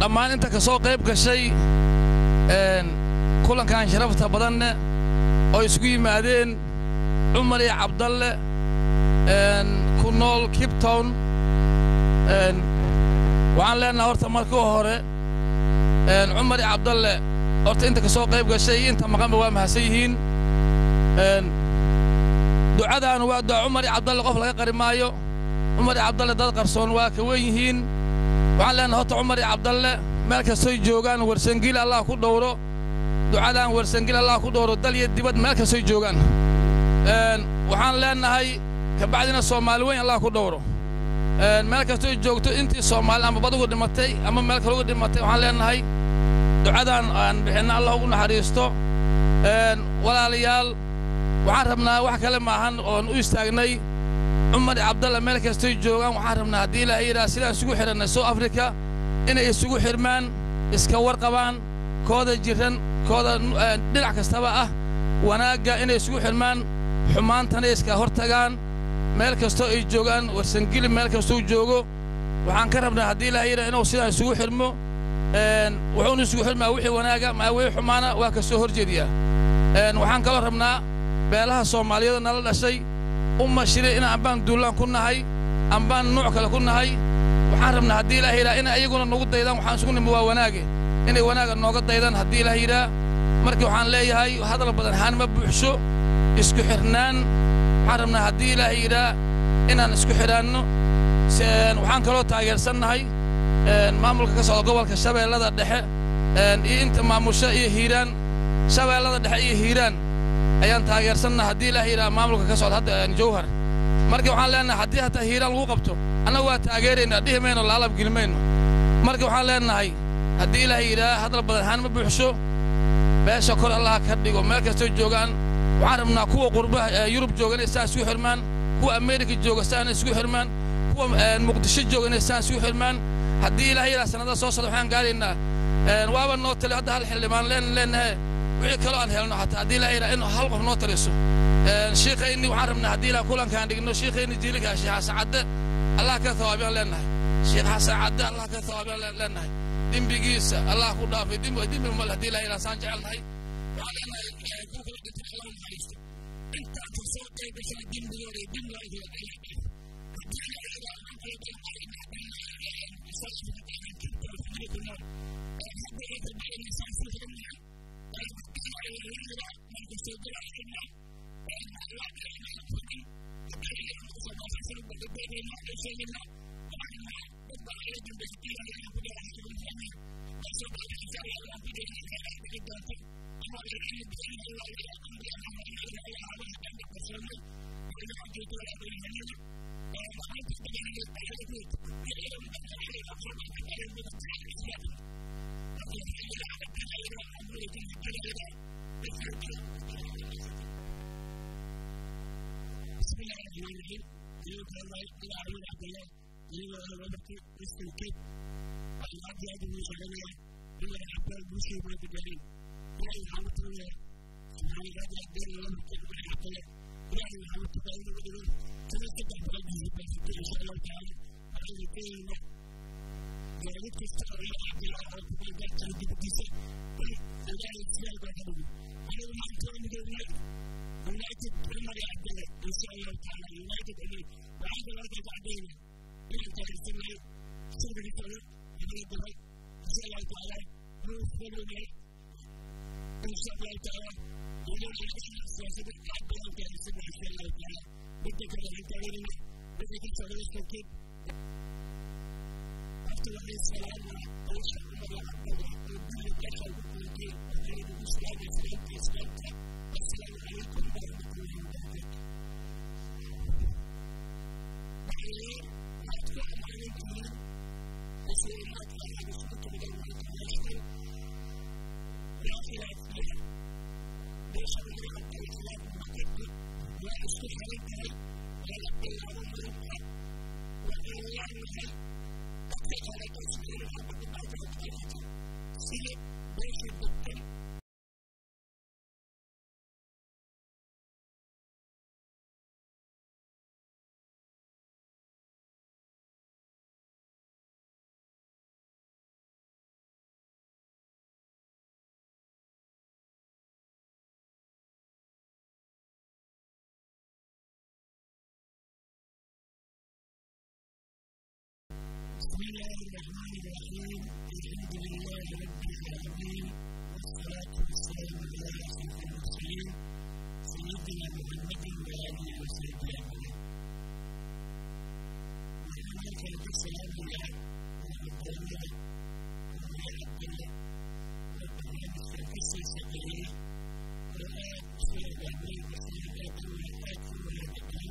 dhammaan inta ka soo qayb gashay kulankan sharafta badanne oo isugu yimaadeen cumar iyo cabdalle ku nool kibtown waxaan leenahay horta markii hore cumar iyo cabdalle horta inta ka soo qayb gashay iyo inta maqanba waa mahadsan yihiin ducadaanu waa duca cumar iyo cabdalle qof laga qari maayo cumar iyo cabdalle dad qarsoon waa ka wen yihiin waxaan leenahay horta cumar iyo cabdalle meel kastoy joogaan warsangil allah ku dhowro ducadaan warsangil allah ku dhowro dal iyo dibad meel kastoy joogaan waxaan leenahay kabacdina soomaali weyn allah ku dhowro meel kastoy joogto intii soomaali ama badugu dhimatay ama meel kalugu dhimatay waxaan leenahay ducadaan aan bixinna allah ugu naxariisto walaalayaal waxaan rabnaa wax kale maahan oon u istaagnay cumar cabdalla meel kastoy joogaan waxaan rabnaa haddii ilaahay yidhaha sidaan isugu xidhannay soo afrika inay isugu xidhmaan iska warqabaan kooda jirran kooda dhinac kastaba ah wanaagga inay isugu xidhmaan xumaantana iska hor tagaan meel kastoo ay joogaan warsangili meel kastuu joogo waxaan ka rabnaa haddii ilaahay yidhaha inuu sidaan isugu xidhmo wuxuuna isugu xidhmaa wixii wanaaga maa wixii xumaana waa ka soo hor jeediyaa waxaan kaloo rabnaa beelaha soomaaliyeed nala dhashay umma shiri in ambaan duullaan ku nahay ambaan nuuc kale ku nahay waxaan rabnaa haddii ilaah yidhaha inay ayaguna nagu daydaan waxaan isugu nimi waa wanaage inay wanaaga nooga daydaan haddii ilaah yidhaha markii waxaan leeyahay hadal badan haan ma buuxsho isku xidhnaan waxaan rabnaa haddii ilaah yidhaha inaan isku xidhaanno waxaan kaloo taageersannahay maamulka ka socda gobolka shabeellada dhexe iyo inta maamusha iyo hiiraan shabeellada dhexe iyo hiiraan ayaan taageersanna haddii ilaah yidhaha maamulka ka socda hadda jawhar marka waxaan leenahay haddii hataa hiiraan lagu qabto annaga waa taageeraynaa dhihi mayno laalab geli mayno marka waxaan leenahay haddii ilaah yidhaha hadal badan haan ma buuxsho beesha kor allaha ka dhigo meel kastoo joogaan waxaan rabnaa kuwa qurbaha yurub jooga inay saan isugu xirmaan kuwa ameerika jooga saan isugu xirmaan kuwa muqdisho jooga inay saan isugu xirmaan haddii ilaah yidhaha sannada soo socda waxaan gaaraynaa waaba noo tali hadda hal xildhibaan leen leenahay wixii kaloo aan helno xataa haddii ilaah yidhaha in hal qof noo taliso shiikhayni waxaan rabnaa haddii ilaah kulankaan dhigno shiikhayni jiilikaa sheekh xasan cadde allah ka thawaabiyaan leenahay sheekh xasan cadde allah ka thawaabiyaan leenahay dembigiisa allah ku dhaafay dembi dembi mal haddii ilaah yidhaha saan jecelnahay waxaan leenahay ku kala dhintay allah naxariisto intaa ka soo qayb gashaa dembigooda iyo dembiga idin allah dhaaf haddii ilaah yidhaha waxaan kala dhalmay الله الرحمن الرحيم الحمد لله رب العالمين والصلاة والسلام على أشرف المرسلين سيدنا محمد وآله وصحبه أجمعين. وأنا كنت السلام على ربنا وعلى ربنا ربنا مستنقص سبيلي وآت سيد أبي وسيد أبي وآت ولدنا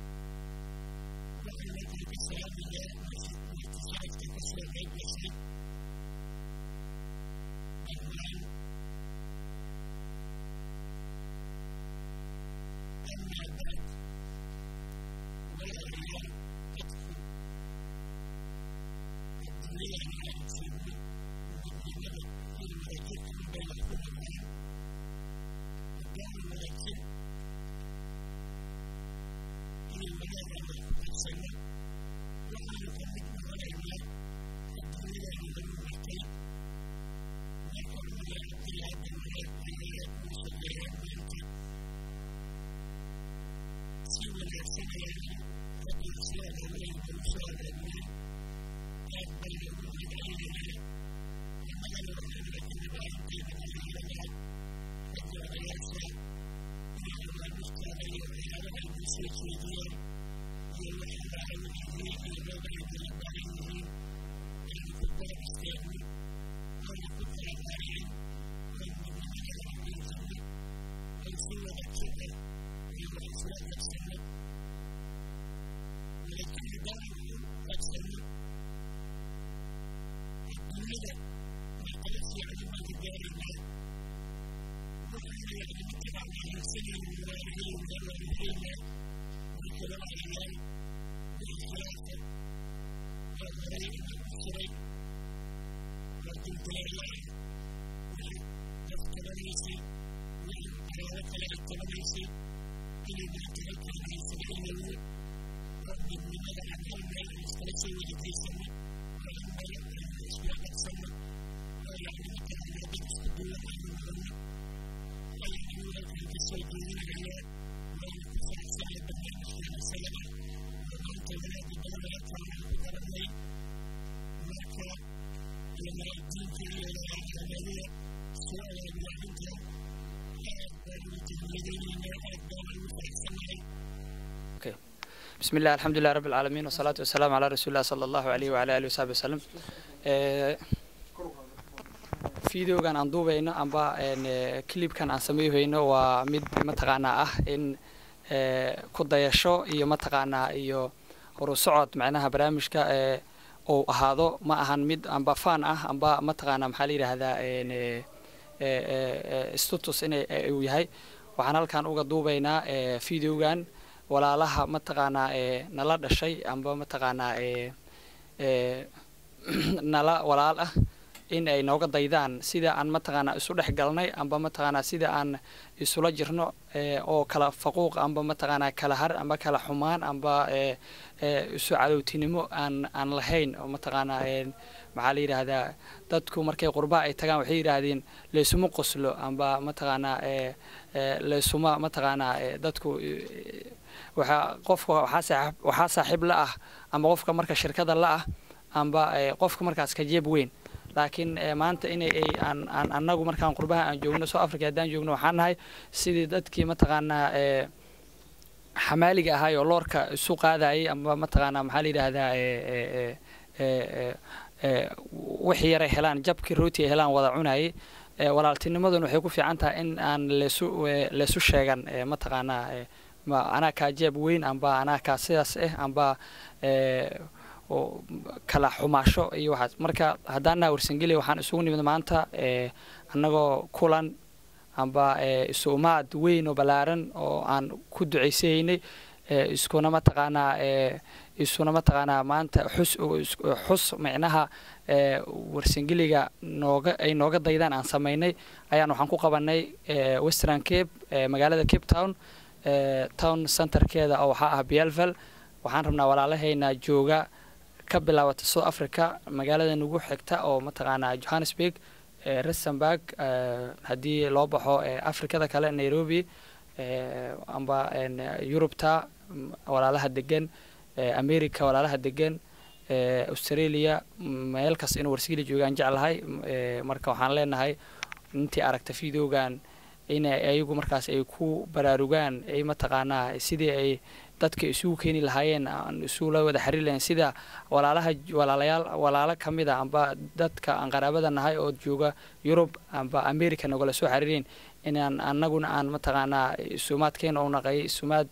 وأنا كنت السلام على واتصالك تكسر بين بشر أجمعين أما بعد ولا ريال تدخل الدنيا على مسلمين ومن كل ملكت بين كل العالم وكان ملكت إلى المنازل المحسنة وأنا كمدنا علينا الدنيا من المحتاج نحن من الابتلاء بالحياة وسجلات منك سوى السنة قد يسال عليه ويسال عليه أقبل من علينا وما نرى لكن بعد من علينا قد يسال إلى المستوى على المسجدين يوحد على الحديث يبعد البعيد أن كبر استعمل أن كبر العين أن من الجنة أن سوى الكبر للأسواق السنة ولكن دعوا قد سنة الدنيا ما قلت يعني ما تدار الله وأن يعني اتبع مع السنة والوالدين والوالدين والكلام على الله والخلافة والغريب والشريك والدلالة والتلاميذ والحرارة التلاميذ إلى ما تذكر من سبيل رب من مدى عن علم المستلسل ولكي سنة وعلم الأشياء السنة ويعني متى عن يدك الدولة عن المهمة ويعني لك أن تسوي على ويكون سعيد بالله سلامة ومن تولد بالله تعالى بكرمه مكة لما يديك إلى العملية سؤال المعلمة أكبر التلميذين أكبر المتحسنين بسم الله الحمد لله رب العالمين والصلاة والسلام على رسول الله صلى الله عليه وعلى آله وصحبه وسلم fideogan aan duubayno amba clipkan aan sameeyhayno waa mid mataqaanaa ah in ku dayasho iyo mataqaanaa iyo horusocod macnaha barnaamijka uu ahaado ma ahan mid amba fan ah amba mataqaanaa maxaa la yidhaahdaa status in uu yahay waxaan halkan uga duubaynaa videogan walaalaha mataqaanaa nala dhashay amba mataqaanaa nala walaal ah in ay nooga daydaan sida aan mataqaanaa isu dhex galnay amba mataqaanaa sida aan isula jirno oo kala faquuq amba mataqaanaa kala har amba kala xumaan amba isu cadowtinimo aan aan lahayn oo mataqaanaa maxaa la yidhaahdaa dadku markay qurbaha ay tagaan waxay yidhaahdeen laysuma qoslo amba mataqaanaa laysuma mataqaanaa dadku waxaa qofka waxaa waxaa saaxiib la ah amba qofka marka shirkada la ah amba qofka markaas ka jeeb weyn laakiin maanta inay ay aan aan annagu markaan qurbaha aan joogno soo africa haddaan joogno waxaan nahay sidii dadkii mataqaanaa xamaaliga ahaay oo loorka isu qaadayay amba mataqaanaa maxaa la yidhaahdaa wixii yaray helaan jabkii rooti ay helaan wada cunayay walaaltinimaduna waxay ku fiican tahay in aan leesu leesu sheegan mataqaanaa anaa kaa jeeb weyn amba anaa kaa sidaas ah amba kala xumaasho iyo waxaas marka haddaan naha warsangeli waxaan isugu nimid maanta annagoo kulan amba isuumaad weyn oo ballaaran oo aan ku ducaysahaynay iskuna mataqaanaa isuna mataqaanaa maanta xus xus micnaha warsangeliga nooga ay nooga daydaan aan samaynay ayaan waxaan ku qabanay western cape magaalada cape town town centerkeeda oo waxaa ah bielvel waxaan rabnaa walaalahayna jooga ka bilaabata south africa magaalada nagu xigta oo mataqaanaa johannesburg rustenburg haddii loo baxo afrikada kale nairobi amba yurubta walaalaha degan america walaalaha degan australia meel kasta inuu warsangeli joogaan jeclahay marka waxaan leenahay intii aragta videogan in ayagu markaas ay ku baraarugaan ay mataqaanaa sidii ay dadka isugu keeni lahaayeen aan isula wada xiriir lahayn sida walaalaha walaalayaal walaalo ka mid a amba dadka aan qaraabada nahay oo jooga yurub amba america nagala soo xiriireen inaan anaguna aan mataqaanaa isumaadkeena u naqay isumaad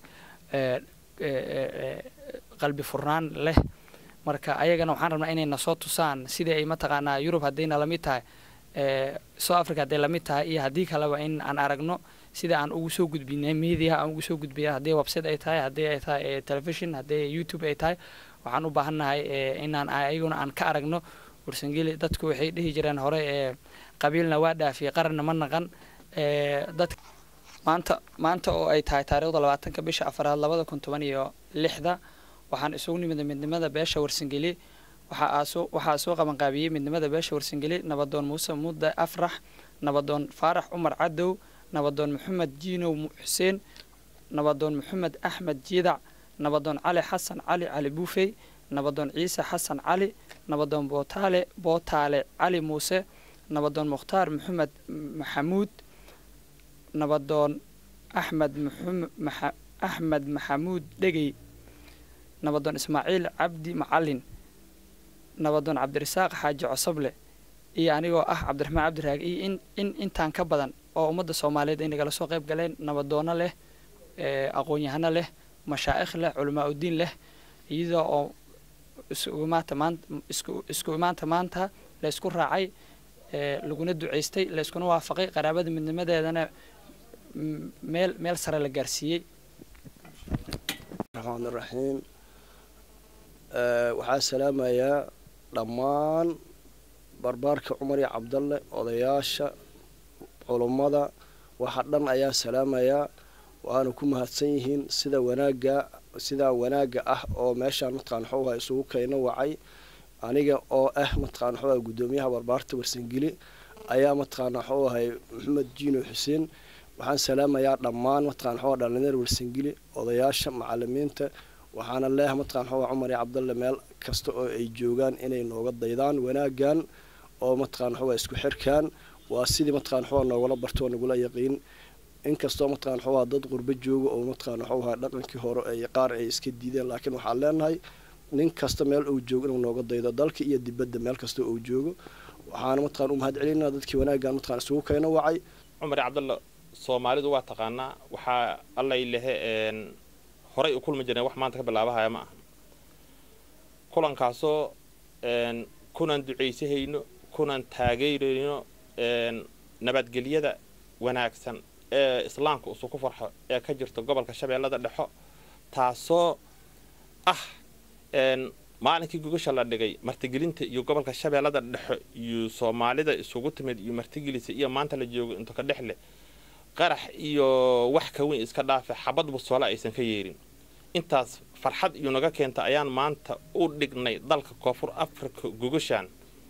qalbi furnaan leh marka ayagana waxaan rabnaa inay nasoo tusaan sidii ay mataqaanaa yurub haddayna lamid tahay south africa hadday lamid tahay iyo haddii kaleba in aan aragno sida aan ugu soo gudbinay media aan ugu soo gudbiya haddii website ay tahay haddii ay tahay television haddii youtube ay tahay waxaan u baahannahay inaan ayaguna aan ka aragno warsangeli dadku waxay dhihi jireen hore ee qabiilna waa dhaafiyay qaranna ma naqan dad maanta maanta oo ay tahay taariikhda labaatanka bisha afaraad labada kun toban iyo lixda waxaan isugu nimida midnimada beesha warsangeli waxaa soo qabanqaabiyey midnimada beesha warsangeli nabadoon muuse mudde afrax nabadoon faarax cumar cadow nabadoon maxamed jiinow xuseen nabadoon maxamed axmed jiidac nabadoon cali xasan cali cali buufey nabadoon ciise xasan cali nabadoon bootaale bootaale cali muuse nabadoon mukhtaar maxamed maxamuud nabadoon axmed axmed maxamuud dhegey nabadoon ismaaciil cabdi macalin nabadoon cabdirasaaq xaaji cosoble iyo anigoo ah cabdiraxmaan cabdiraag iyo in in intaan ka badan oo ummadda soomaaliyeed ay nagala soo qayb galeen nabadoono leh aqoon-yahano leh mashaa'ikh leh culamaa udiin leh iyadoo oo isku imaanta maanta isku isku imaanta maanta la isku raacay laguna duceystay la iskuna waafaqay qaraabada midnimadeedana meel meel sare la gaarsiiyey raxmaan iraxiim waxaa salaamayaa dhammaan barbaarka cumar iyo cabdalle odayaasha culummada waxa dhan ayaa salaamayaa waana ku mahadsan yihiin sida wanaagga sidaa wanaagga ah oo meeshaan mataqaan waxuuha isugu kayno wacay aniga oo ah mataqaan waxuuha guddoomiyaha barbaarta warsangeli ayaa mataqaan waxuu ahay maxamed jiino xuseen waxaan salaamayaa dhammaan mataqaan waxuuha dhalinyar warsangeli odayaasha macalimiinta waxaana leeyahay mataqaan waxuuha cumar iyo cabdalle meel kasta oo ay joogaan inay nooga daydaan wanaaggan oo mataqaan waxuuha isku xirkaan waa sidii mataqaan waxuuha noogala barto oo nagula yaqiin inkastoo mataqaan waxuuha dad qurbo jooga oo mataqaan waxuuha dhaqankii hore ay qaar ay iska diideen laakiin waxaan leenahay nin kasta meel uu joogo inuu nooga daydo dalka iyo dibadda meel kasta uu joogo waxaana mataqaan u mahad celinaa dadkii wanaaggan mataqaan isugu kayno wacay cumar cabdalla soomaalidu waa taqaanaa waxaa allay lehe horay u kulmi jireen wax maanta ka bilaabahaya ma aha kulankaasoo kunan ducaysahayno kunan taageerayno nabadgelyada wanaagsan ee islaamka usu ku farxo ee ka jirta gobolka shabeellada dhexo taasoo ah maalinkii gogasha la dhigay martigelinta iyo gobolka shabeellada dhexo iyo soomaalida isugu timid iyo martigelisa iyo maanta la joogo into ka dhex leh qarax iyo wax ka weyn iska dhaafe xabad busoole aysan ka yeerin intaas farxad iyo naga keenta ayaan maanta u dhignay dalka koonfur africa gogashaan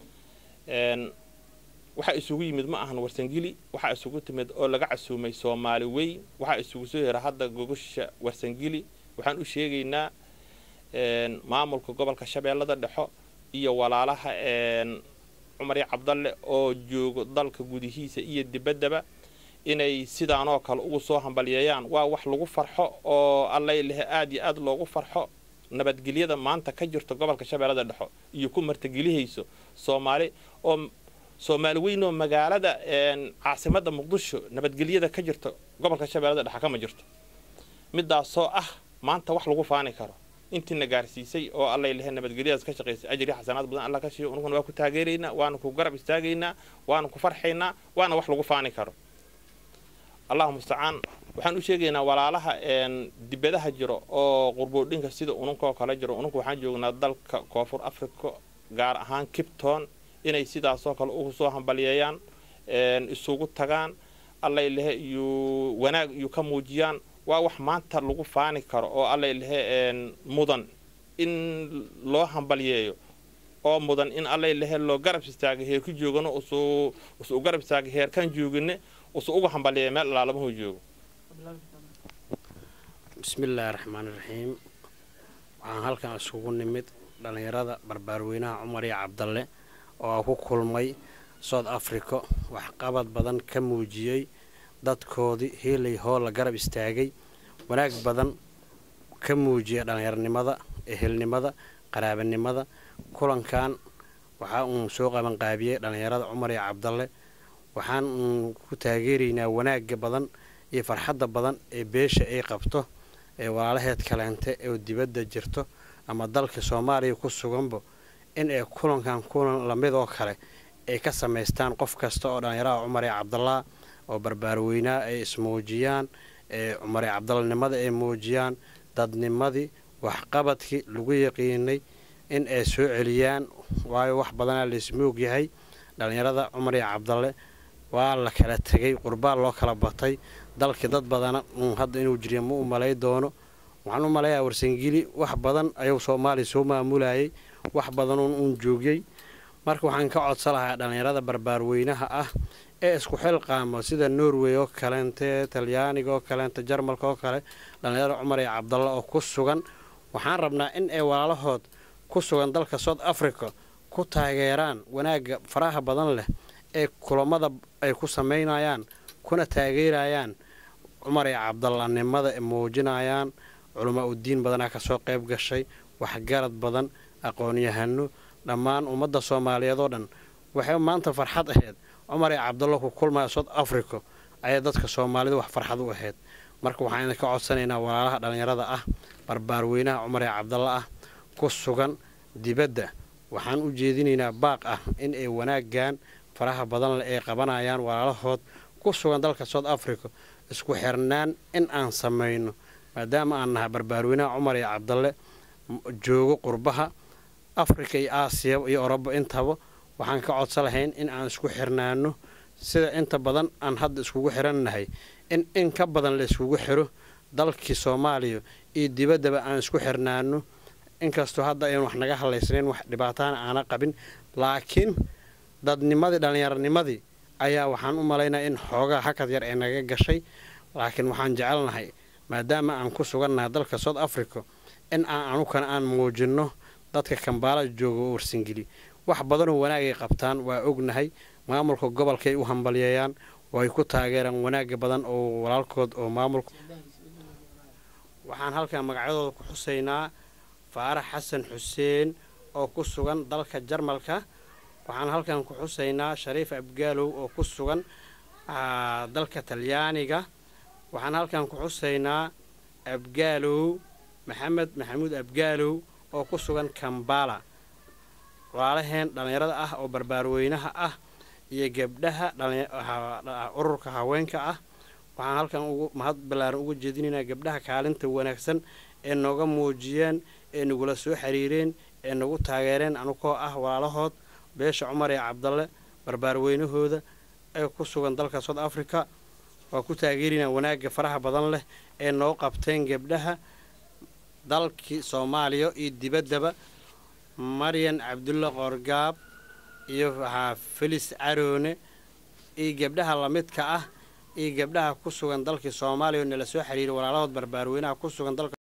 waxaa isugu yimid ma ahan warsangeli waxaa isugu timid oo laga casuumay soomaali weyn waxaa isugu soo hera hadda gogasha warsangeli waxaan u sheegaynaa maamulka gobolka shabeellada dhexo iyo walaalaha cumari cabdalle oo joogo dalka gudihiisa iyo dibaddaba inay sidaanoo kale ugu soo hambalyeeyaan waa wax lagu farxo oo allay lehe aad iyo aad loogu farxo nabadgelyada maanta ka jirta gobolka shabeellada dhexo iyo ku martigelihayso soomaali oo soomaali weyn oo magaalada caasimadda muqdisho nabadgelyada ka jirta gobolka shabeellada dhexe kama jirto midaasoo ah maanta wax lagu faani karo intiina gaarsiisay oo allay lehe nabadgelyadaas ka shaqaysay ajri xasanaad badan alla ka siiyo unuguna waa ku taageeraynaa waana ku garab istaagaynaa waana ku farxaynaa waana wax lagu faani karo allahu mustacaan waxaan u sheegaynaa walaalaha dibadaha jiro oo qurboodhinka sida ununkoo kale jiro ununka waxaan joognaa dalka koonfur africa gaar ahaan kipton inay sidaasoo kale ugu soo hambalyeeyaan isugu tagaan allay lehe iyo wanaag iyo ka muujiyaan waa wax maanta lagu faani karo oo allay lehe mudan in loo hambalyeeyo oo mudan in allay lehe loo garab istaagay heerku joogano usu usu garab istaagay heerkan joogine usu uga hambalyeeya meel alaalamuhu joogo bismi illaahi raxmaani raxiim waxaan halkan isugu nimid dhallinyarada barbaarweynaha cumar iyo cabdalle oo ku kulmay south africa waxqabad badan ka muujiyey dadkoodii hiilay hoo la garab istaagay wanaag badan ka muujiyay dhallinyarnimada ehelnimada qaraabanimada kulankan waxaa uun soo qabanqaabiyey dhallinyarada cumar iyo cabdalle waxaan uun ku taageeraynaa wanaagga badan iyo farxadda badan ee beesha ay qabto ee walaalaheed kaleente oo dibadda jirto ama dalka soomaaliya ku suganba in ay kulankan kulan lamidoo kale ay ka samaystaan qof kasta oo dhallinyaraha cumar iyo cabdallah oo barbaarweynaa ay ismuujiyaan ee cumar iyo cabdallanimada ay muujiyaan dadnimadii waxqabadkii lagu yaqiinay in ay soo celiyaan waayo wax badanaa laismoog yahay dhallinyarada cumar iyo cabdalle waa la kala tegay qurbaan loo kala batay dalkii dad badana uun hadda inuu jiriya ma u malay doono waxaan u malayaa warsangeli wax badan ayuu soomaaliya soo maamulayay wax badanuun uun joogiyey marka waxaan ka codsan lahaa dhallinyarada barbaarweynaha ah ee isku xilqaamo sida norway oo kaleente talyaaniga oo kaleente jarmalka oo kale dhallinyarada cumar iyo cabdalla oo ku sugan waxaan rabnaa in ay walaalahood ku sugan dalka south africa ku taageeraan wanaagga faraha badan leh ee kulamada ay ku samaynayaan kuna taageerayaan cumar iyo cabdallanimada ay muujinayaan culamaa udiin badanaa kasoo qayb gashay waxgarad badan aqoon-yahano dhammaan ummadda soomaaliyeed oo dhan waxay maanta farxad ahayd cumar iyo cabdallo ku kulmaya south africa ayay dadka soomaalida wax farxad u ahayd marka waxaan idinka codsanaynaa walaalaha dhallinyarada ah barbaarweynaha cumar iyo cabdalla ah ku sugan dibadda waxaan u jeedinaynaa baaq ah in ay wanaaggan faraha badan leh ay qabanayaan walaalahood ku sugan dalka south africa isku xirnaan in aan samayno maadaama aan nahay barbaarweynaha cumar iyo cabdalle joogo qurbaha africa iyo aasiya iyo oroba intaba waxaan ka codsan lahayn in aan isku xirnaano sida inta badan aan hadda iskugu xirannahay in in ka badan la iskugu xiro dalkii soomaaliya iyo dibaddaba aan isku xirnaano inkastoo hadda aynu wax naga hadlaysnayn wax dhibaatana aana qabin laakiin dadnimadii dhallinyaronimadii ayaa waxaan u malaynaya in xoogaa hakad yar ee naga gashay laakiin waxaan jecelnahay maadaama aan ku sugannahay dalka south africa in aan anukana aan muujinno dadka kambaala jooga oo warsangeli wax badanoo wanaagay qabtaan waa ognahay maamulka gobolkaay u hambalyeeyaan way ku taageeraan wanaagga badan oo walaalkood oo maamulka waxaan halkan magacyadooda ku xusaynaa faarax xasan xuseen oo ku sugan dalka jarmalka waxaan halkan ku xusaynaa shariif abgaalow oo ku sugan dalka talyaaniga waxaan halkan ku xusaynaa abgaalow maxamed maxamuud abgaalow oo ku sugan kambala walaalaheen dhallinyarada ah oo barbaarweynaha ah iyo gabdhaha ururka haweenka ah waxaan halkan ugu mahad ballaaran uga jeedinaynaa gabdhaha kaalinta wanaagsan ee nooga muujiyeen ee nagula soo xiriireen ee nagu taageereen anugoo ah walaalahood beesha cumar iyo cabdalle barbaarweynahooda ee ku sugan dalka south africa waa ku taageerinaa wanaagga faraha badan leh ee noo qabteen gabdhaha dalkii soomaaliya iyo dibaddaba maryan cabdulla qoorgaab iyo waxaa felis caroone iyo gabdhaha lamidka ah iyo gabdhaha ku sugan dalkii soomaaliya oo nala soo xiriiray walaalahood barbaarweynaha ku sugan dalka